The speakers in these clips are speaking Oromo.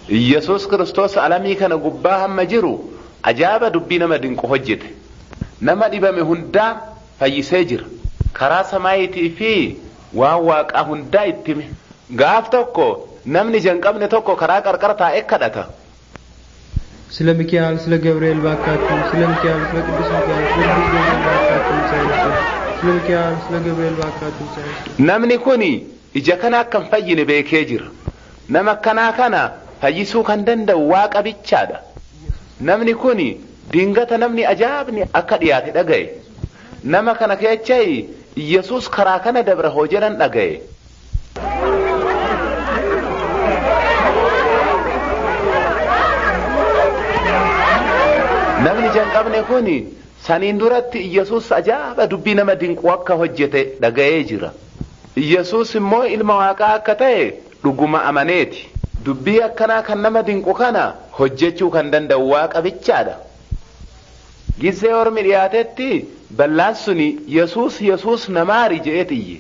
Iyyasuus kiristoos alamii kana gubbaa hamma jiru ajaa'iba dubbii nama dinqu hojjete. Nama dhibame hundaa fayyisee jira. Karaa samaayitii fi waan waaqaa hundaa itti hime. Gaaf tokko namni jalqabne tokko karaa qarqara taa'ee kadhata. ስለ ሚካኤል ስለ ገብርኤል ባካችሁ ስለ ሚካኤል ስለ ቅዱስ ሚካኤል ስለ ቅዱስ ገብርኤል ባካችሁ ሳይንሱ ስለ ሚካኤል ስለ ገብርኤል ባካችሁ ሳይንሱ Namni kun ija kana akka hin fayyine beekee jira. Nama akkanaa kana fayyisuu kan danda'u waaqa bichaadha. Namni kun dingata namni ajaa'ibni akka dhiyaate dhaga'e. Nama kana keessa Iyyasuus karaa kana dabra hoo jedhan dhaga'e. Namni jalqabne kun saniin duratti Iyyasuus ajaa'iba dubbii nama dinqu akka hojjete dhaga'ee jira. Iyyasuus immoo ilma waaqaa akka ta'e dhuguma amaneeti. Dubbii akkanaa kan nama dinqu kana hojjechuu kan danda'u waaqa bichaadha. Gizee ormi dhiyaatetti ballaan suni Yesuus Yesuus namaari je'ee xiyye.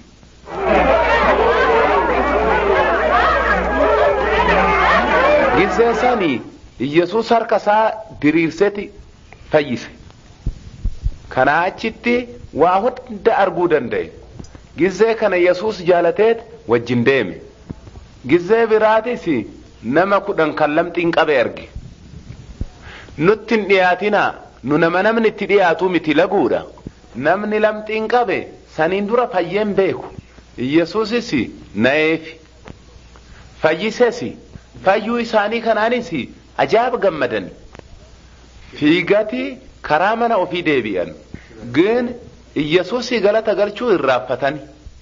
Gizee sani Yesuus harka isaa diriirseti fayyise. Kanaa achitti waa hunda arguu danda'e. Gizee kana Yesuus jaalateet wajjin deeme. Gizee biraatis nama kudhan kan lamxiin qabe arge. Nutti hin dhiyaatinaa nu nama namni itti dhiyaatu miti laguudha. Namni lamxiin qabe saniin dura fayyeen beeku. Yesuusis na'eefi. Fayyises fayyuu isaanii kanaanis ajaa'iba gammadan. Fiigati karaa mana ofii deebi'an. Gin Iyyasuusii galata galchuu irraanfatani.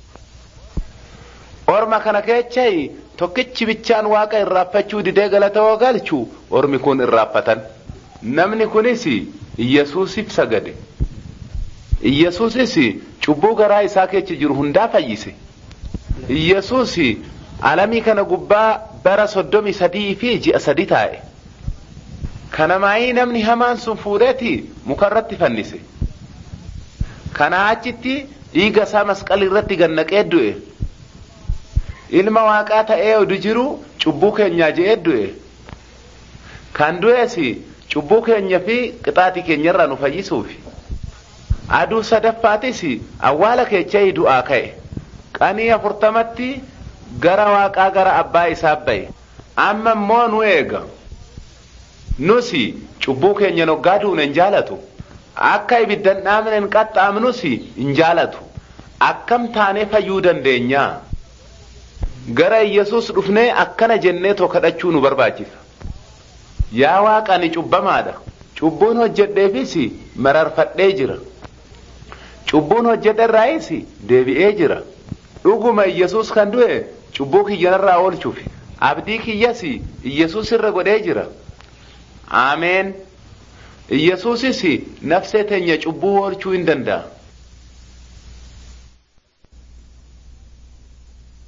Orma kana keessa tokkichi bichaan waaqa irraanfachuu didee galata yoo galchu ormi kun irraanfatan. Namni kunis Iyyasuusiif sagade. Iyyasuusis cubbuu garaa isaa keessa jiru hundaa fayyise. Iyyasuus alamii kana gubbaa bara soddomii sadii fi ji'a sadi taa'e. Kana maayii namni hamaan sun fuudheeti mukarratti fannise. Kanaa achitti dhiiga isaa masqalii irratti gannaqee du'e. Ilma waaqaa ta'ee odu jiru cubbuu keenyaa je'ee du'e. Kan du'es cubbuu keenya fi qixaatii keenyarraa nu fayyisuufi. Aduu sadaffaatis awwaala keessa du'aa ka'e. Qanii afurtamatti gara waaqaa gara abbaa isaa ba'e. Amma immoo nu eega. Nusi cubbuu keenya noggaa duune hin jaalatu. Akka ibiddan dhaamne hin qaxxaamnus hin jaalatu. Akkam taanee fayyuu dandeenya? Gara Iyyasuus dhufnee akkana jennee kadhachuu nu barbaachisa. Yaa waaqa ani cubbamaadha. Cubbuun hojjedheefis mararfadhee jira. Cubbuun hojjedherraayis deebi'ee jira. Dhuguma Iyyasuus kan du'e cubbuu kiyyanarraa oolchuuf. Abdii kiyyas Iyyasuus irra godhee jira. Ameen. Iyyasuusis nafsee teenya cubbuu oolchuu hin danda'a.